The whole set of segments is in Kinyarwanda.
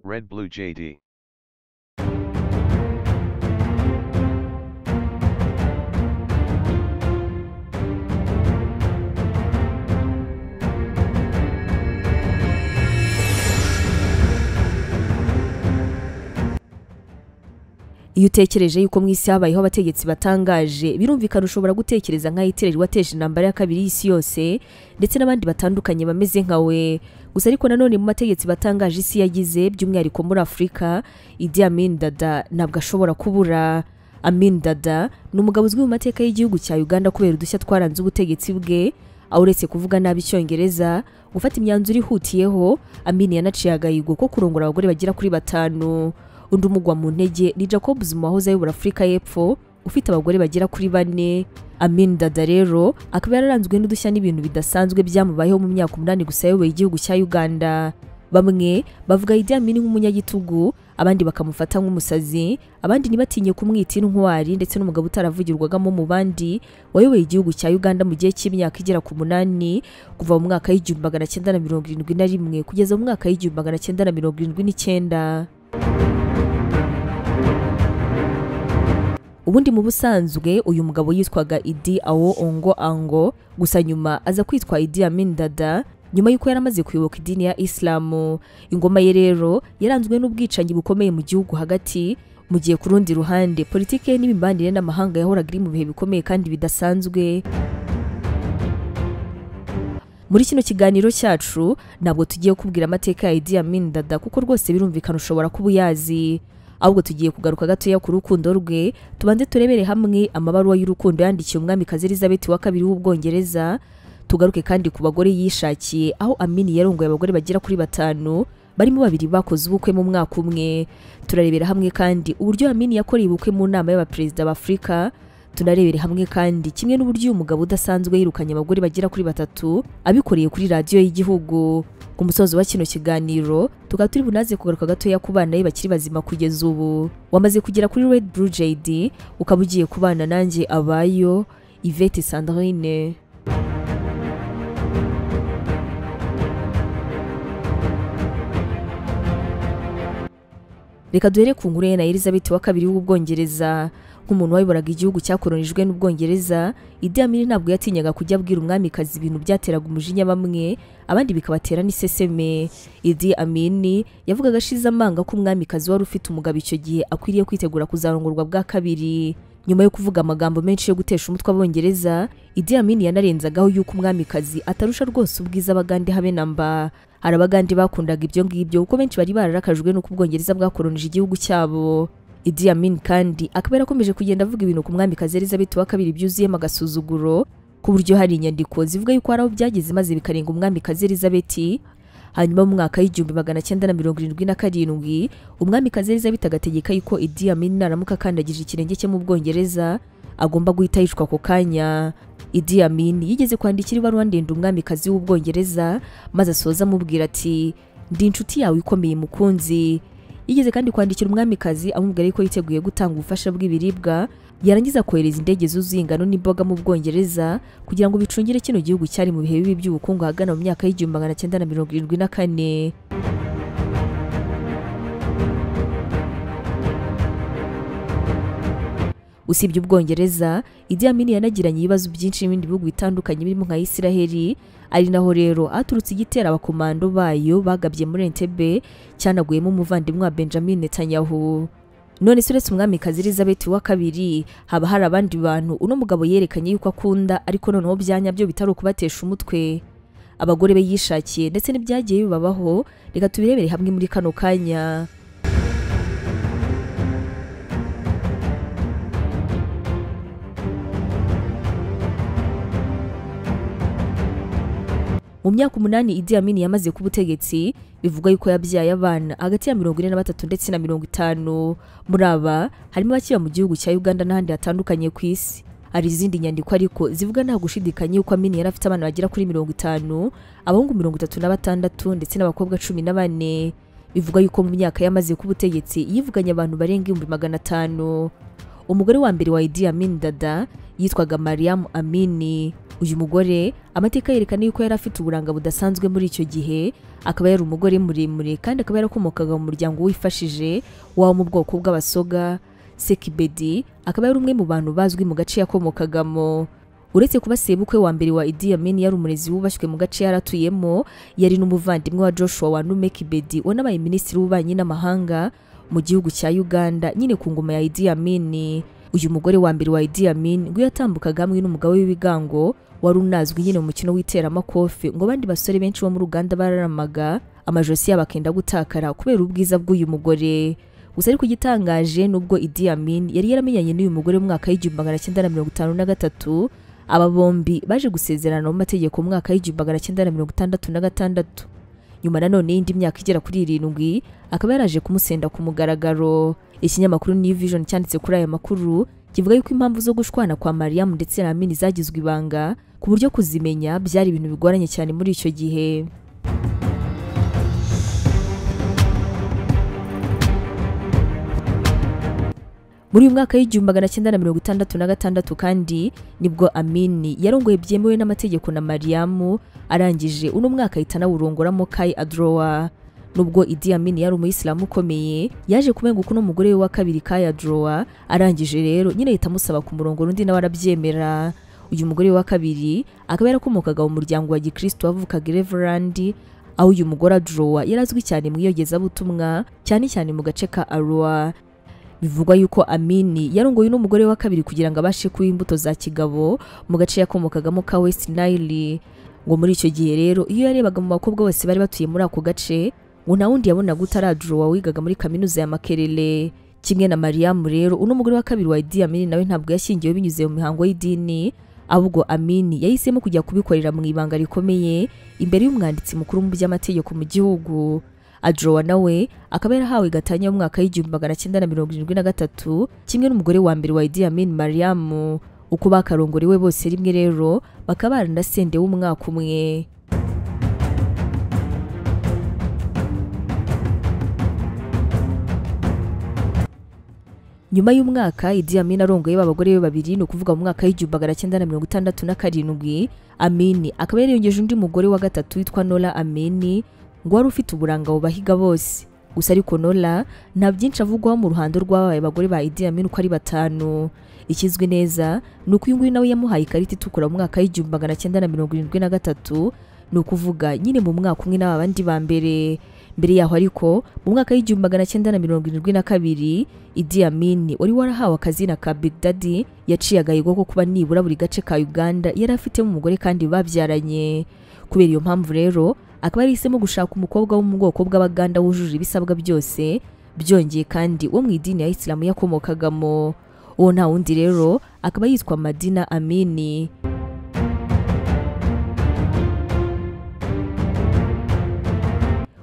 Red Blue JD. iyo utekereje yuko mu isi habayeho abategetsi batangaje birumvikana ushobora gutekereza nka Hitler wateje intambara ya kabiri y'isi yose ndetse n'abandi batandukanye bameze nkawe gusa ariko nanone mu mategeko batangaje isi yagize by'umwihariko muri afurika Idi Amin Dada ntabwo ashobora kubura Amin Dada ni umugabo uzwi mu mateka y'igihugu cya Uganda kubera udushya twaranze ubutegetsi bwe aho uretse kuvuga nabi icyongereza gufata imyanzuro ihutiyeho Amin yanaciye agahigo ko kurongora abagore bagera kuri batanu undi umugwa mu ntege ni Jacob Zuma wahoze ayobora Afurika y'Epfo ufite abagore bagera kuri bane Amin Dada rero akaba yararanzwe n'udushya n'ibintu bidasanzwe byamubayeho mu myaka umunani gusa ayoboye igihugu cya Uganda bamwe bavuga Idi Amin nk'umunyagitugu abandi bakamufata nk'umusazi abandi ntibatinye kumwita intwari ndetse n'umugabo utaravugirwagamo mu bandi wayoboye igihugu cya Uganda mu gihe cy'imyaka igera ku munani kuva mu mwaka w'igihumbi magana cyenda na mirongo irindwi na rimwe kugeza mu mwaka w'igihumbi magana cyenda na mirongo irindwi n'icyenda ubundi mu busanzwe uyu mugabo yitwaga Idi Awo Ongo Ango gusa nyuma aza kwitwa Idi Amin Dada nyuma y'uko yari amaze kuyoboka idini ya Islamu ingoma ye rero yaranzwe n'ubwicanyi bukomeye mu gihugu hagati mu gihe ku rundi ruhande politike ye n'imibanire n'amahanga yahoraga iri mu bihe bikomeye kandi bidasanzwe muri kino kiganiro cyacu ntabwo tugiye kubwira amateka ya Idi Amin Dada kuko rwose birumvikana ushobora kuba uyazi ahubwo tugiye kugaruka gatoya ku rukundo rwe tubanze turebere hamwe amabaruwa y'urukundo yandikiye umwamikazi Elizabeth wa kabiri w'ubwongereza tugaruke kandi ku bagore yishakiye aho Amini yarongoye abagore bagera kuri batanu barimo babiri bakoze ubukwe mu mwaka umwe turarebera hamwe kandi uburyo Amini yakoreye ubukwe mu nama y'abaperezida b'Afurika tunarebera hamwe kandi kimwe n'uburyo uyu mugabo udasanzwe yirukanye abagore bagera kuri batatu abikoreye kuri radiyo y'igihugu ku musozo wa kino kiganiro tukaba turi bunaze kugaruka gatoya ku bana be bakiri bazima kugeza ubu wamaze kugera kuri Red Blue JD ukaba ugiye kubana nanjye abayo Yvette Sandrine reka duhere ku nkuru ye na Elizabeth wa kabiri w'ubwongereza nk'umuntu wayoboraga igihugu cyakoronijwe n'ubwongereza Idi Amin ntabwo yatinyaga kujya abwira umwamikazi ibintu byateraga umujinya bamwe abandi bikabatera n'iseseme Idi Amin yavugaga ashize amanga ko umwamikazi wari ufite umugabo icyo gihe akwiriye kwitegura kuzarongorwa bwa kabiri nyuma yo kuvuga amagambo menshi yo gutesha umutwe abongereza Idi Amin yanarenzagaho yuko umwamikazi atarusha rwose ubwiza abagande habe na mba hari abagande bakundaga ibyo ngibyo kuko benshi bari bararakajwe n'uko ubwongereza bwakoronije igihugu cyabo Idi Amin kandi akaba yarakomeje kugenda avuga ibintu ku mwamikazi Elizabeth wa kabiri byuzuyemo agasuzuguro ku buryo hari inyandiko zivuga yuko hari aho byageze maze bikarenga umwamikazi Elizabeth hanyuma mu mwaka w'igihumbi magana cyenda na mirongo irindwi na karindwi umwamikazi Elizabeth agategeka yuko Idi Amin naramuka akandagije ikirenge cye mu Bwongereza agomba guhita yicwa ako kanya Idi Amin yigeze kwandikira ibaruwa ndende umwamikazi w'Ubwongereza maze asoza amubwira ati ndi inshuti yawe ikomeye mukunzi yigeze kandi kwandikira umwamikazi amubwira ko yiteguye gutanga ubufasha bw'ibiribwa yarangiza kohereza indege zuzuye ingano n'imboga mu Bwongereza kugira ngo bicungire kino gihugu cyari mu bihe bibi by'ubukungu ahagana mu myaka y'igihumbi magana cyenda na mirongo irindwi na kane usibye ubwongereza Idi Amin yanagiranye ibibazo byinshi n'ibindi bihugu bitandukanye birimo nka Isiraheli ari naho rero aturutse igitera abakomando bayo bagabye muri Entebbe cyanaguyemo umuvandimwe wa Benjamin Netanyahu none se uretse umwamikazi Elizabeth wa kabiri haba hari abandi bantu uno mugabo yerekanye yuko akunda ariko noneho byanyabyo bitari ukubatesha umutwe abagore be yishakiye ndetse n'ibyagiye bibabaho reka tubirebere hamwe muri kano kanya mu myaka umunani Idi Amin yamaze ku butegetsi bivugwa yuko yabyaye abana hagati ya mirongo ine na batatu ndetse na mirongo itanu muri aba harimo abakiba mu gihugu cya Uganda n'ahandi hatandukanye ku isi hari izindi nyandiko ariko zivuga nta gushidikanya yuko Amin yari afite abana bagera kuri mirongo itanu abahungu mirongo itatu na batandatu ndetse n'abakobwa cumi na bane bivugwa yuko mu myaka yamaze ku butegetsi yivuganye abantu barenga ibihumbi magana atanu umugore wa mbere wa Idi Amin Dada yitwaga Mariam Amini uyu mugore amateka yerekana yuko yari afite uburanga budasanzwe muri icyo gihe akaba yari umugore muremure kandi akaba yarakomokaga mu muryango wifashije waba mu bwoko bw'abasoga sekibedi akaba yari umwe mu bantu bazwi mu gace yakomokagamo uretse kuba sebukwe wa mbere wa Idi Amin yari umurezi wubashywe mu gace yaratuyemo yari n'umuvandimwe wa Joshua wa Nume Kibedi wanabaye minisitiri w'ububanyi n'amahanga mu gihugu cya Uganda nyine ku ngoma ya Idi Amin uyu mugore wa mbere wa Idi Amin ngo yatambukaga hamwe n'umugabo w'ibigango wari unazwi nyine mu mukino w'iteramakofe ngo abandi basore benshi bo mu Uganda bararamaga amajosi yabo akenda gutakara kubera ubwiza bw'uyu mugore gusa ariko igitangaje nubwo Idi Amin yari yaramenyanye n'uyu mugore mu mwaka w'igihumbi magana cyenda na mirongo itanu na gatatu aba bombi baje gusezerana mu mategeko mu mwaka w'igihumbi magana cyenda na mirongo itandatu na gatandatu nyuma nanone y'indi myaka igera kuri irindwi akaba yaraje kumusenda ku mugaragaro ikinyamakuru New Vision cyanditse kuri aya makuru kivuga yuko impamvu zo gushwana kwa Mariam ndetse na Amini zagizwe ibanga ku buryo kuzimenya byari ibintu bigoranye cyane muri icyo gihe muri uyu mwaka w'igihumbi magana cyenda na mirongo itandatu na gatandatu kandi nibwo amini yarongoye byemewe n'amategeko na mariyamu arangije uno mwaka ahita anawurongoramo kayi adrowa nubwo idi amini yari umuyisilamu ukomeye yaje kumenguka uno mugore we wa kabiri kayi adrowa arangije rero nyine ahita amusaba kumurongora undi nawe arabyemera uyu mugore wa kabiri akaba yarakomokaga mu muryango wa gikristo wavukaga ireverandi aho uyu mugore adrowa yari azwi cyane mu iyogezabutumwa cyane cyane mu gace ka arowa bivugwa yuko amini yarongoye n'umugore wa kabiri kugira ngo abashe kuba imbuto za kigabo mu gace yakomokagamo ka west nile ngo muri icyo gihe rero iyo yarebaga mu bakobwa bose bari batuye muri ako gace ngo nta wundi yabonaga utaraduro wigaga muri kaminuza ya makerere kimwe na mariyamu rero uno mugore wa kabiri wa idi amini nawe ntabwo yashyingiwe binyuze mu mihango y'idini ahubwo amini yahisemo kujya kubikorera mu ibanga rikomeye imbere y'umwanditsi mukuru mu by'amategeko mu gihugu adrowa nawe akaba yarahawe gatanya y'umwaka w'igihumbi magana cyenda na mirongo irindwi na gatatu kimwe n'umugore wa mbere wa Idi Amin Mariam uko bakarongorewe bose rimwe rero bakaba baranasende w'umwaka umwe nyuma y'umwaka Idi Amin arongoye b'abagore be babiri ni ukuvuga mu mwaka w'igihumbi magana cyenda na mirongo itandatu na karindwi Amini akaba yariyongeje undi mugore wa gatatu witwa Nola Amini ngo wari ufite uburanga bubahiga bose gusa ariko Nola nta byinshi avugwaho mu ruhando rw'ababaye abagore ba Idi Amin uko ari batanu ikizwi neza ni uko uyu nguyu nawe yamuhaye ikarita itukura mu mwaka w'igihumbi magana cyenda na mirongo irindwi na gatatu ni ukuvuga nyine mu mwaka umwe n'aba bandi ba mbere mbere yaho ariko mu mwaka w'igihumbi magana cyenda na mirongo irindwi na kabiri Idi Amin wari warahawe akazina ka Big Daddy yaciye agahigo ko kuba nibura buri gace ka Uganda yari afitemo umugore kandi babyaranye kubera iyo mpamvu rero akaba yahisemo gushaka umukobwa wo mu bwoko bw'abaganda wujuje ibisabwa byose byongeye kandi uwo mu idini ya isilamu yakomokagamo uwo nta wundi rero akaba yitwa madina amini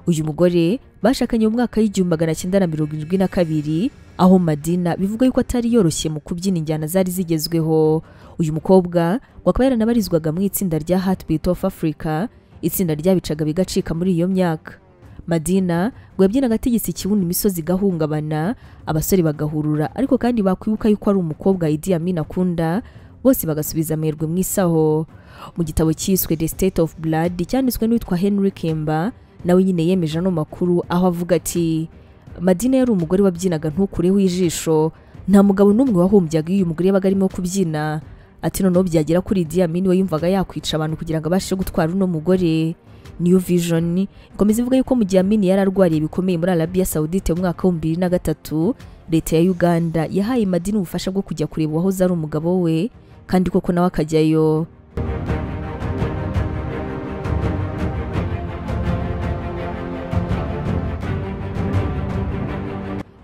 uyu mugore bashakanye mu mwaka w'igihumbi magana cyenda na mirongo irindwi na kabiri aho madina bivuga yuko atari yoroshye mu kubyina injyana zari zigezweho uyu mukobwa ngo akaba yaranabarizwaga mu itsinda rya heartbeat of africa itsinda ryabicaga bigacika muri iyo myaka madina ngo yabyinaga ategetse ikibuno imisozi igahungabana abasore bagahurura ariko kandi bakwibuka yuko ari umukobwa Idi Amin akunda bose bagasubiza amerwe mu isaho mu gitabo cyiswe The State of Blood cyanditswe n'uwitwa Henry Kemba nawe nyine yemeje ano makuru aho avuga ati Madina yari umugore wabyinaga ntukureho ijisho nta mugabo n'umwe wahumbyaga iyo uyu mugore yabaga arimo kubyina ati noneho byagera kuri Idi Amin we yumvaga yakwica abantu kugira ngo abashe gutwara uno mugore New Vision ikomeza ivuga yuko mu gihe Amin yari arwariye bikomeye muri Arabia Saudite mu mwaka wa bibiri na gatatu leta ya Uganda yahaye Madini ubufasha bwo kujya kureba uwahoze ari umugabo we kandi koko nawe akajyayo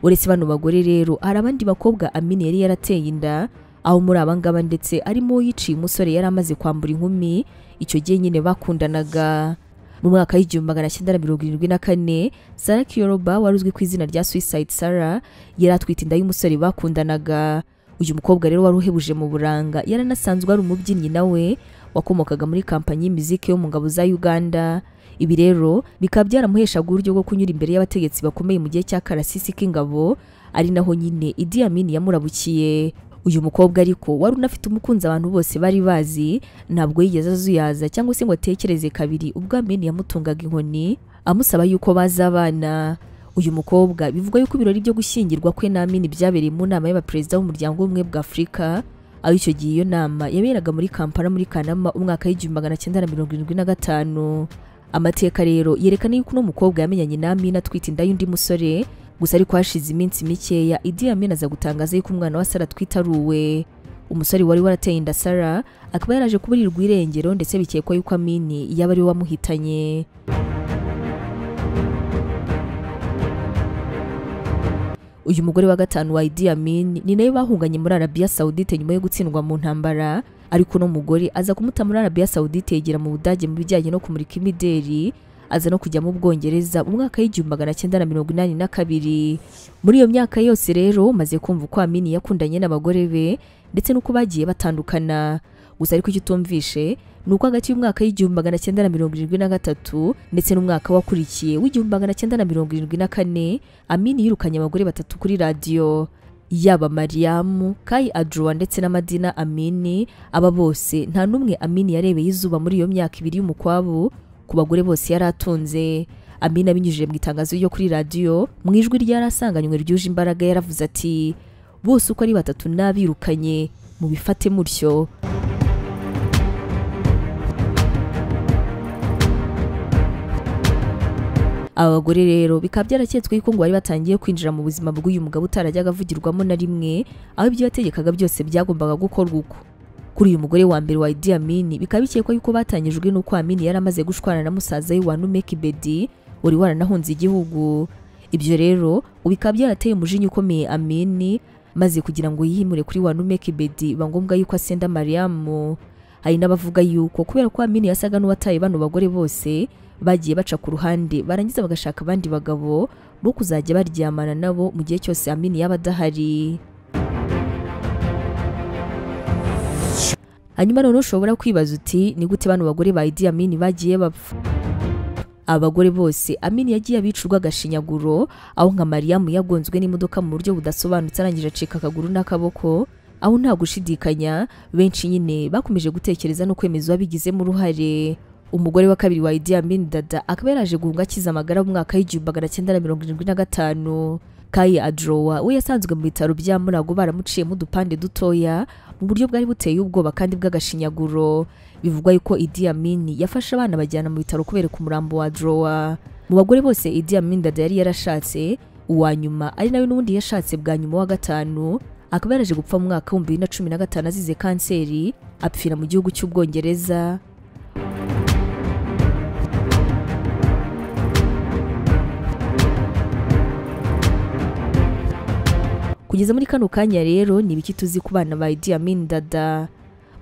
uretse bano bagore rero hari abandi bakobwa Amin yari yarateye inda aho muri abangaba ndetse arimo yiciye umusore yari amaze kwambura inkumi icyo gihe nyine bakundanaga mu mwaka w'igihumbi magana cyenda na mirongo irindwi na kane Sara Kiyoruba wari uzwi ku izina rya Suicide Sara yari atwite inda y'umusore bakundanaga uyu mukobwa rero wari uhebuje mu buranga yaranasanzwe ari umubyinnyi nawe wakomokaga muri kampanyi y'imiziki yo mu ngabo za Uganda ibi rero bikaba byaramuheshaga uburyo bwo kunyura imbere y'abategetsi bakomeye mu gihe cya karasisi k'ingabo ari naho nyine Idi Amin yamurabukiye uyu mukobwa ariko wari unafite umukunzi abantu bose bari bazi ntabwo yigeze azuyaza cyangwa se ngo atekereze kabiri ubwo ameni yamutungaga inkoni amusaba yuko baza abana uyu mukobwa bivugwa yuko ibirori byo gushyingirwa kwe na ameni byabereye mu nama y'abaperezida b'umuryango w'ubumwe bwa afurika aho icyo gihe iyo nama yaberaga muri kampala muri kanama umwaka w'igihumbi magana cyenda na mirongo irindwi na gatanu amateka rero yerekana yuko uno mukobwa yamenyanye na amini atwite inda y'undi musore gusa ariko hashize iminsi mikeya Idi Amin aza gutangaza yuko umwana wa Sara atwite ari uwe umusore wari warateye inda Sara akaba yaraje kuburirwa irengero ndetse bikekwa yuko Amini yaba ari we wamuhitanye uyu mugore wa gatanu wa Idi Amin ni nawe bahunganye muri Arabia Saudite nyuma yo gutsindwa mu ntambara ariko uno mugore aza kumuta muri Arabia Saudite yegera mu Budage mu bijyanye no kumurika imideri aza no kujya mu Bwongereza mu mwaka w'igihumbi magana cyenda na mirongo inani na kabiri muri iyo myaka yose rero maze kumva uko Amini yakundanye n'abagore be ndetse n'uko bagiye batandukana gusa ariko icyo utumvishe ni uko hagati y'umwaka w'igihumbi magana cyenda na mirongo irindwi na gatatu ndetse n'umwaka wakurikiye w'igihumbi magana cyenda na mirongo irindwi na kane Amini yirukanye abagore batatu kuri radiyo yaba mariyamu kayi adruwa ndetse na madina amini aba bose nta n'umwe amini yarebeye izuba muri iyo myaka ibiri y'umukwabu ku bagore bose yari atunze Amina abinyujije mu itangazo ryo kuri radiyo mu ijwi ryari asanganywe ryuje imbaraga yaravuze ati bose uko ari batatu n'abirukanye mubifate mutyo aba bagore rero bikaba byaraketswe yuko ngo bari batangiye kwinjira mu buzima bw'uyu mugabo utarajyaga avugirwamo na rimwe aho ibyo yategekaga byose byagombaga gukorwa uko kuri uyu mugore wa mbere wa Idi Amin bikaba bikekwa yuko batanyijwe n'uko Amin yari amaze gushwana na musaza we wa Numek Bedi wari waranahunze igihugu ibyo rero bikaba byarateye umujinya ukomeye Amin maze kugira ngo yihimure kuri wa Numek Bedi biba ngombwa yuko asenda Mariamu hari n'abavuga yuko kubera ko Amin yasaga n'uwataye bano bagore bose bagiye baca ku ruhande barangiza bagashaka abandi bagabo bo kuzajya baryamana nabo mu gihe cyose Amin yaba adahari hanyuma noneho ushobora kwibaza uti ni gute bano bagore ba Idi Amin bagiye bapfa abagore bose Amin yagiye abicurwa agashinyaguro aho nka Mariamu yagonzwe n'imodoka mu buryo budasobanutse arangije acika akaguru n'akaboko aho nta gushidikanya benshi nyine bakomeje gutekereza no kwemeza babigizemo uruhare umugore wa kabiri wa Idi Amin Dada akaba yaraje guhunga akiza amagara mu mwaka w'igihumbi magana cyenda na mirongo irindwi na gatanu Kayi Adrowa we yasanzwe mu bitaro bya Murago baramuciyemo udupande dutoya mu buryo bwari buteye ubwoba kandi bw'agashinyaguro bivugwa yuko Idi Amin yafashe abana bajyana mu bitaro kubera umurambo wa Adrowa mu bagore bose Idi Amin Dada yari yarashatse uwa nyuma ari nawe n'ubundi yashatse bwa nyuma wa gatanu akaba yaraje gupfa mu mwaka w'ibihumbi bibiri na cumi na gatanu azize kanseri apfira mu gihugu cy'ubwongereza kugeza muri kano kanya rero ni ibiki tuzi ku bana ba Idi Amin Dada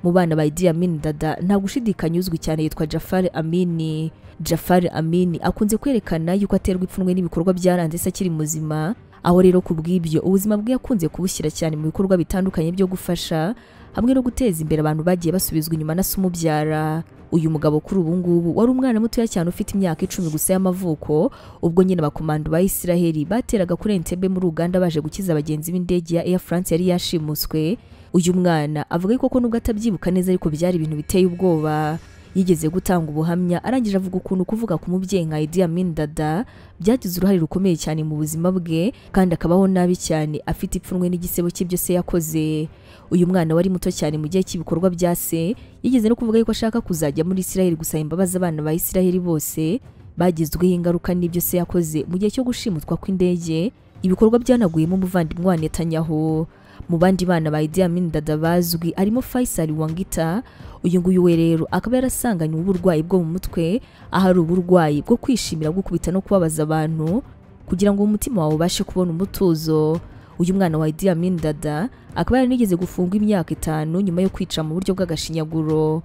mu bana ba Idi Amin Dada nta gushidikanya uzwi cyane yitwa Jafar Amini Jafar Amini akunze kwerekana yuko aterwa ipfunwe n'ibikorwa byaranze se akiri muzima aho rero ku bw'ibyo ubuzima bwe yakunze kubushyira cyane mu bikorwa bitandukanye byo gufasha hamwe no guteza imbere abantu bagiye basubizwa inyuma na se umubyara uyu mugabo kuri ubu ngubu wari umwana mutoya cyane ufite imyaka icumi gusa y'amavuko ubwo nyine abakomando ba Isiraheli bateraga kuri Entebbe muri Uganda baje gukiza abagenzi b'indege ya Air France yari yashimuswe uyu mwana avuga ko nubwo atabyibuka neza ariko byari ibintu biteye ubwoba yigeze gutanga ubuhamya arangije avuga ukuntu kuvuga ku mubyeyi nka Idi Amin Dada byagize uruhare rukomeye cyane mu buzima bwe kandi akabaho nabi cyane afite ipfunwe n'igisebo cye byose yakoze uyu mwana wari muto cyane mu gihe cy'ibikorwa bya se yigeze no kuvuga yuko ashaka kuzajya muri Isiraheli gusaba imbabazi abana ba Isiraheli bose bagizweho ingaruka n'ibyo se yakoze mu gihe cyo gushimutwa kw'indege ibikorwa byanaguyemo umuvandimwe wa Netanyahu mu bandi bana ba Idi Amin Dada bazwi arimo Faisal Wangita uyu nguyu we rero akaba yarasanganywe uburwayi bwo mu mutwe ahari uburwayi bwo kwishimira gukubita no kubabaza abantu kugira ngo umutima wawe ubashe kubona umutuzo uyu mwana wa Idi Amin Dada akaba yaranigeze gufungwa imyaka itanu nyuma yo kwica mu buryo bw'agashinyaguro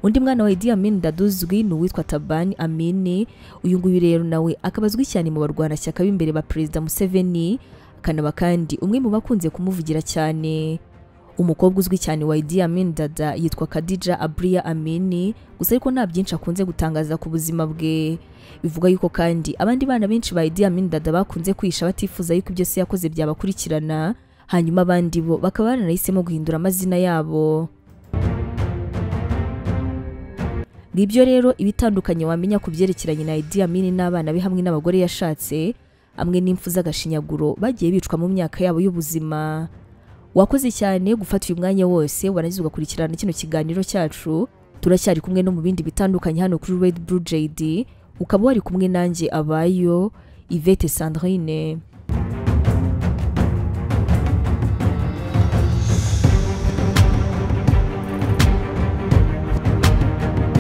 undi mwana wa Idi Amin Dada uzwi ni uwitwa Tabani Amini uyu nguyu rero nawe akaba azwi cyane mu barwanashyaka b'imbere ba Perezida Museveni akanaba kandi umwe mu bakunze kumuvugira cyane umukobwa uzwi cyane wa Idi Amin Dada yitwa Khadija Abriya Amini gusa ariko nta byinshi akunze gutangaza ku buzima bwe bivuga yuko kandi abandi bana benshi ba Idi Amin Dada bakunze kwisha batifuza yuko ibyo se yakoze byabakurikirana hanyuma abandi bo bakaba baranahisemo guhindura amazina yabo ngibyo rero ibitandukanye wamenya ku byerekeranye na Idi Amin n'abana be hamwe n'abagore yashatse amwe n'impfu z'agashinyaguro bagiye bicwa mu myaka yabo y'ubuzima wakoze cyane gufata uyu mwanya wose warangiza ugakurikirana kino kiganiro cyacu turacyari kumwe no mu bindi bitandukanye hano kuri Red Blue JD ukaba wari kumwe nanjye abayo Yvette Sandrine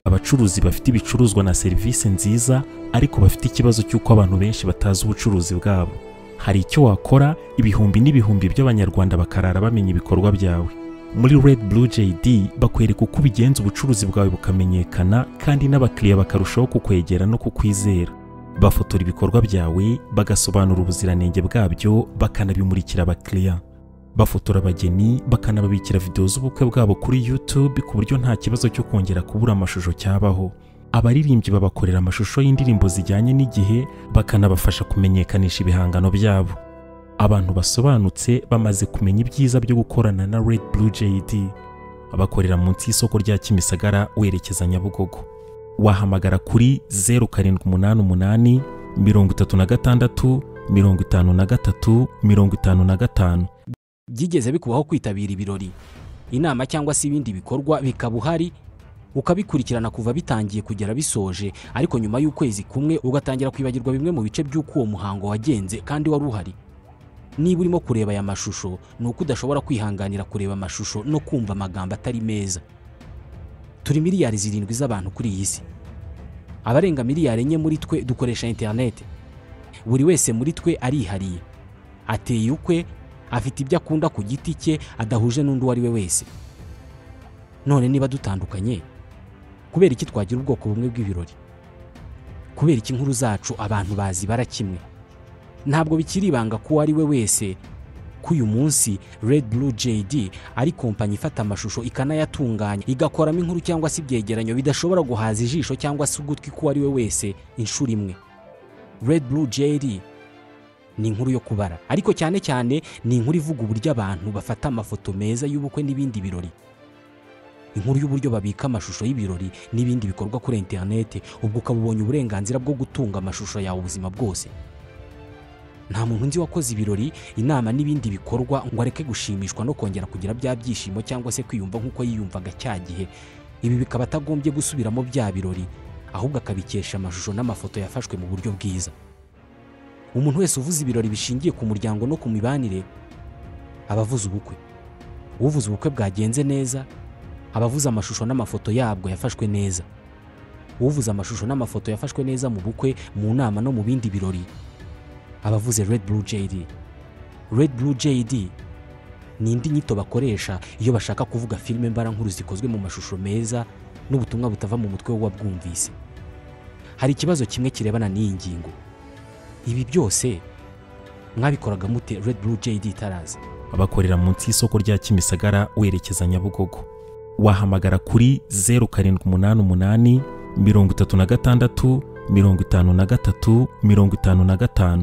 abacuruzi bafite ibicuruzwa na serivisi nziza ariko bafite ikibazo cy'uko abantu benshi batazi ubucuruzi bwabo hari icyo wakora ibihumbi n'ibihumbi by'abanyarwanda bakarara bamenya ibikorwa byawe muri red blue jd bakwereka uko ubigenza ubucuruzi bwawe bukamenyekana kandi n'abakiriya bakarushaho kukwegera no kukwizera bafotora ibikorwa byawe bagasobanura ubuziranenge bwabyo bakanabimurikira abakiriya bafotora abageni bakanababikira videwo z'ubukwe bwabo kuri YouTube ku buryo nta kibazo cyo kongera kubura amashusho cyabaho abaririmbyi babakorera amashusho y'indirimbo zijyanye n'igihe bakanabafasha kumenyekanisha ibihangano byabo abantu basobanutse bamaze kumenya ibyiza byo gukorana na Red Blue JD bakorera munsi y'isoko rya Kimisagara werekeza Nyabugogo wahamagara kuri 0788 36 53 55 byigeze bikubaho kwitabira ibirori inama cyangwa se ibindi bikorwa bikaba uhari ukabikurikirana kuva bitangiye kugera bisoje ariko nyuma y'ukwezi kumwe ugatangira kwibagirwa bimwe mu bice by'uko uwo muhango wagenze kandi wari uhari niba urimo kureba aya mashusho ni uko udashobora kwihanganira kureba amashusho no kumva amagambo atari meza turi miliyari zirindwi z'abantu kuri iyi si abarenga miliyari enye muri twe dukoresha interineti buri wese muri twe arihariye ateye ukwe afite ibyo akunda ku giti cye adahuje n'undi uwo ari we wese none niba dutandukanye kubera iki twagira ubwoko bumwe bw'ibirori kubera iki inkuru zacu abantu bazi bara kimwe ntabwo bikiri ibanga ko uwo ari we wese ko uyu munsi Red Blue JD ari kompanyi ifata amashusho ikanayatunganya igakoramo inkuru cyangwa se ibyegeranyo bidashobora guhaza ijisho cyangwa se ugutwi k'uwo ari we wese inshuro imwe Red Blue JD ni inkuru yo kubara ariko cyane cyane ni inkuru ivuga uburyo abantu bafata amafoto meza y'ubukwe n'ibindi birori inkuru y'uburyo babika amashusho y'ibirori n'ibindi bikorwa kuri interinete ubwo ukaba ubonye uburenganzira bwo gutunga amashusho yawe ubuzima bwose nta muntu nzi wakoze ibirori inama n'ibindi bikorwa ngo areke gushimishwa no kongera kugira bya byishimo cyangwa se kwiyumva nk'uko yiyumvaga cya gihe ibi bikaba atagombye gusubiramo bya birori ahubwo akabikesha amashusho n'amafoto yafashwe mu buryo bwiza umuntu wese uvuze ibirori bishingiye ku muryango no ku mibanire aba avuze ubukwe uvuze ubukwe bwagenze neza aba avuze amashusho n'amafoto yabwo yafashwe neza uvuze amashusho n'amafoto yafashwe neza mu bukwe mu nama no mu bindi birori aba avuze Red Blue JD Red Blue JD ni indi nyito bakoresha iyo bashaka kuvuga filime mbarankuru zikozwe mu mashusho meza n'ubutumwa butava mu mutwe w'uwabwumvise hari ikibazo kimwe kirebana n'iyi ngingo ibi byose mwabikoraga mute Red Blue JD itaraza bakorera munsi y'isoko rya Kimisagara werekeza Nyabugogo wahamagara kuri 0788 36 53 55 55